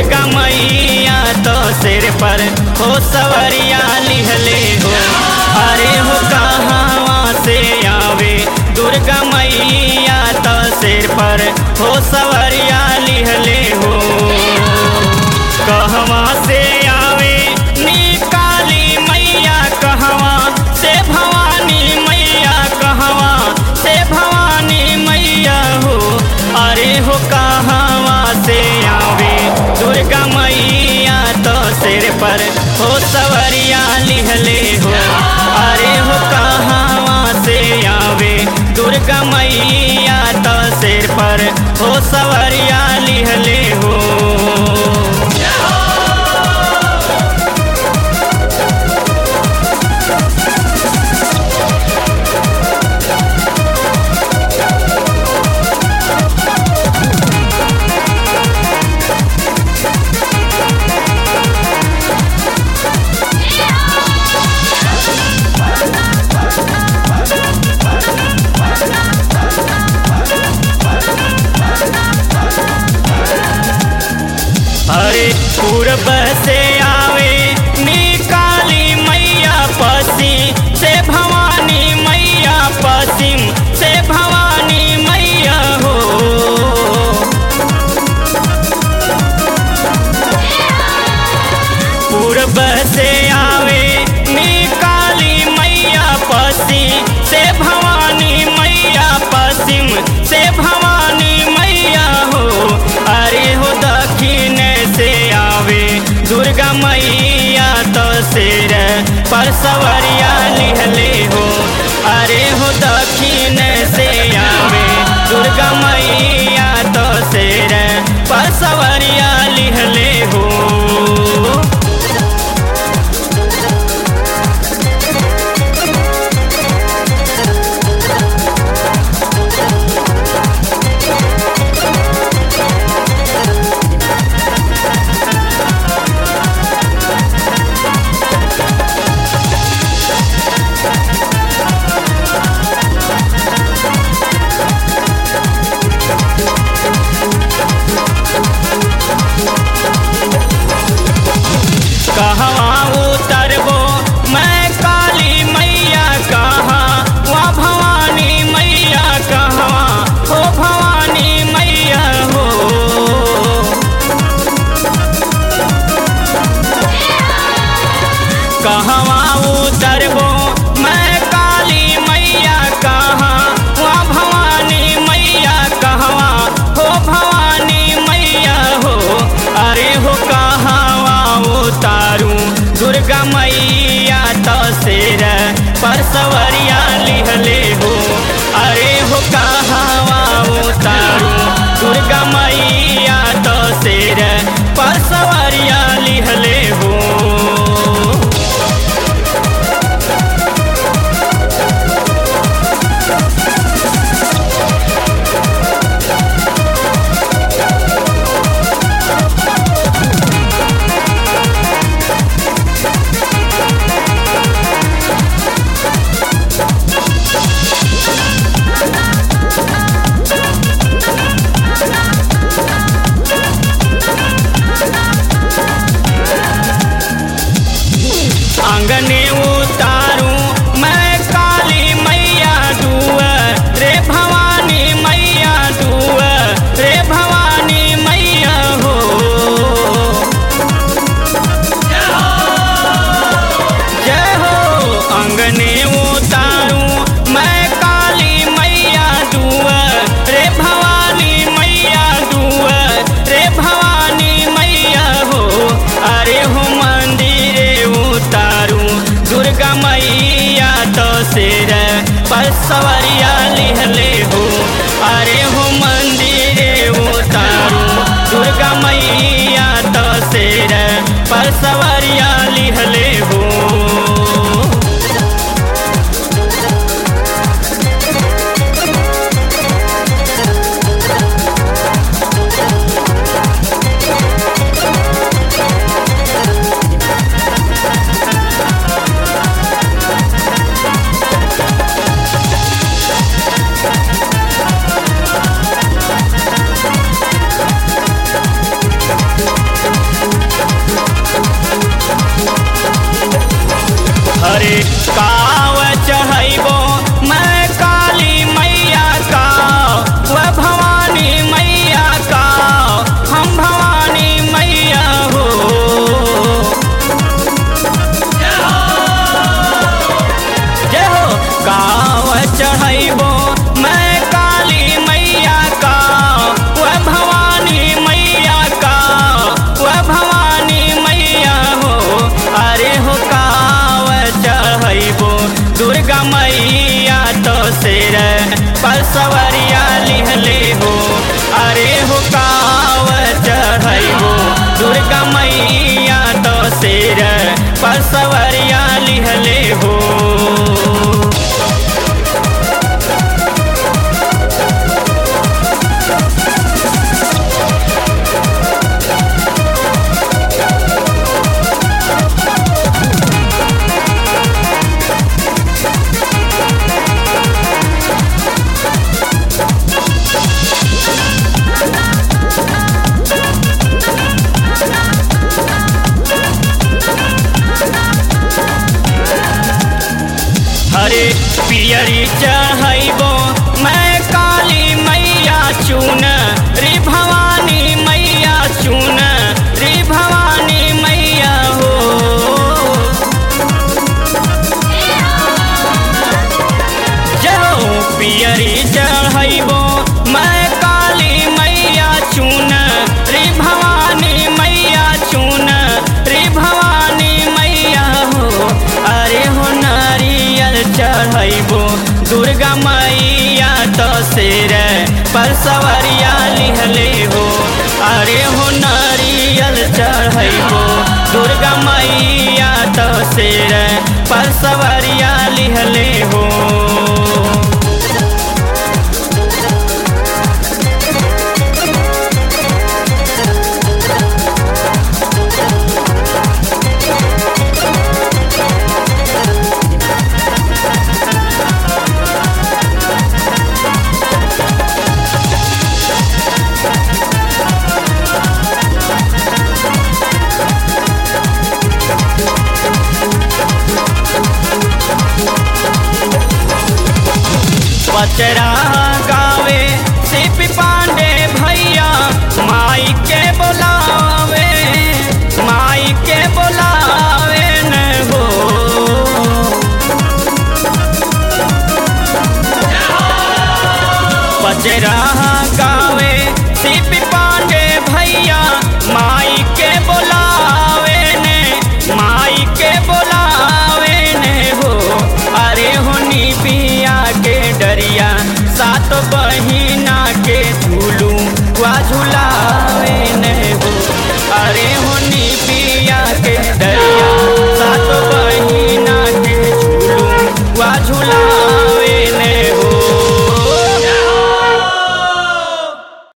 दुर्गा मैया तो सिर पर हो सवरिया लिहले हो अरे हो कहाँ से आवे दुर्गा मैया तो सिर पर हो सवरिया लिहले हो कहवा से आवे निकाली मैया कहवा से भवानी मैया कहवा से भवानी मैया हो अरे हो कहवा से आवे दुर्गा मैया तो सिर पर हो सवरिया लिहले हो अरे हो कहवा से आवे दुर्गा मैया तो सिर पर हो सवरिया लिहले हो अरे पूरब से आवे निकाली मैया पश्चिम से भवानी मैया पश्चिम से भवानी मैया हो पूरब से आवे निकाली मैया पश्चिम से भवानी मैया पश्चिम से भवानी मैया हो अरे हो दक्षिण से आवे दुर्गा मैया तो सिर पर सवरिया लिहले हो अरे हो दक्षिण से आवे दुर्गा मैया तो सिर पर सवरिया लिहले हो कहवा उतरबो मैं काली मैया कहाँ वहाँ भवानी मैया कहवा हो भवानी मैया हो कहवा उतरबो मैं काली मैया कहाँ वहाँ भवानी मैया कहवा हो भवानी मैया हो अरे हो कहवा उतारू दुर्गा मैया तो सिर पर सवरिया लिहले हो अरे हो कहवा उतारू दुर्गा मैया तो सिर पर सवरिया लिहले हो आंगने उतारू मैं काली मैया दुआ रे भवानी मैया दुआ रे भवानी मैया हो जय हो अंगने उतारू मैं काली मैया दुआ रे भवानी मैया दुआ रे भवानी मैया हो अरे हो मंदिरे उतारू दुर्गा मैया तो सिर पर सवरिया लिहले हो अरे हो मंदिरे उतारू दुर्गा मैया तो सिर पर सवरिया लिहले हो सवरिया लिहले हो हरे पियरी चढ़ैबो मैं काली मैया चुन रे भवानी मैया चुन रे भवानी मैया हो जाओ पियरी चढ़ैबो मैं काली मैया चुन रे भवानी मैया चुन रे भवानी मैया हो अरे हो नारियल चढ़ैबो दुर्गा मैया तो शेर पर सवरिया लिहले हो अरे हो नारियल चढ़ैबो दुर्गा मैया तो शेर पर सवरिया लिहले हो पचरा गावे सिप पांडे भैया माई के बोलावे माई के बोलावे न हो पचरा गावे सिप पांडे भैया माई के बोलावे ने माई के बोलावे ने हो अरे होनी पिया के डरिया सात बहिना के झूलू वा झूला